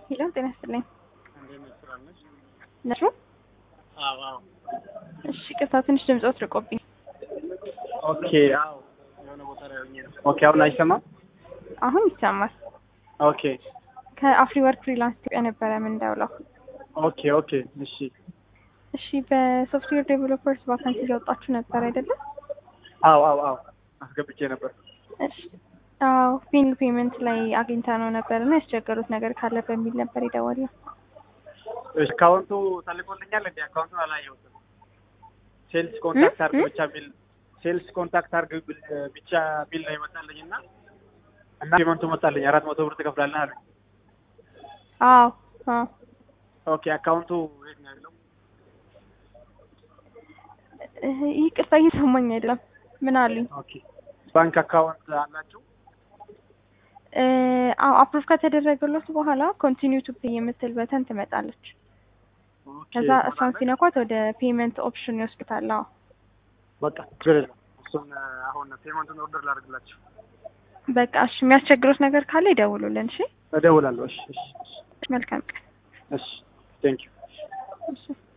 ሄሎ ጤና ይስጥልኝ። እንዴት ነሽ? ስራ ነሽ? ነሽ? አዎ አዎ። እሺ ቅርታ ትንሽ ድምፆት ርቆብኝ። ኦኬ አዎ። የሆነ ቦታ ላይ ሆኜ ነው። ኦኬ አሁን አይሰማም? አሁን ይሰማል። ኦኬ ከአፍሪ ወርክ ፍሪላንስ ኢትዮጵያ ነበረ የምንደውለው። ኦኬ ኦኬ እሺ እሺ በሶፍትዌር ዴቨሎፐርስ ቫካንሲ እያወጣችሁ ነበር አይደለም? አዎ አዎ አዎ አስገብቼ ነበር። እሺ አዎ ፊንግ ፔመንት ላይ አግኝታ ነው ነበር እና ያስቸገሩት ነገር ካለ በሚል ነበር የደወልነው። እሺ አካውንቱ ተልኮልኛል እንዴ? አካውንቱን አላየሁትም። ሴልስ ኮንታክት አድርግ ብቻ ቢል ሴልስ ኮንታክት አድርግ ብል- ብቻ ቢል ነው ይመጣልኝ እና እና ፔመንቱ መጣልኝ አራት መቶ ብር ትከፍላለህ አሉኝ። አዎ አዎ ኦኬ አካውንቱ የት ነው ያለው? እህ፣ ይቅርታ እየሰማኝ አይደለም። ምን አሉኝ? ኦኬ ባንክ አካውንት አላችሁ? እ፣ አዎ አፕሩቭ ከተደረገለት በኋላ ኮንቲኒው ቱ ፔይ የምትል በተን ትመጣለች። ኦኬ ከዛ እሷን ሲነኳት ወደ ፔመንት ኦፕሽን ይወስዱታል። አዎ በቃ ችግር የለም። እሱን አሁን ፔመንቱን ኦርደር ላድርግላችሁ። በቃ እሺ፣ የሚያስቸግሩት ነገር ካለ ይደውሉልን። እሺ፣ እደውላለሁ። እሺ እሺ መልካም ቀን። እሺ ቴንክ ዩ እሺ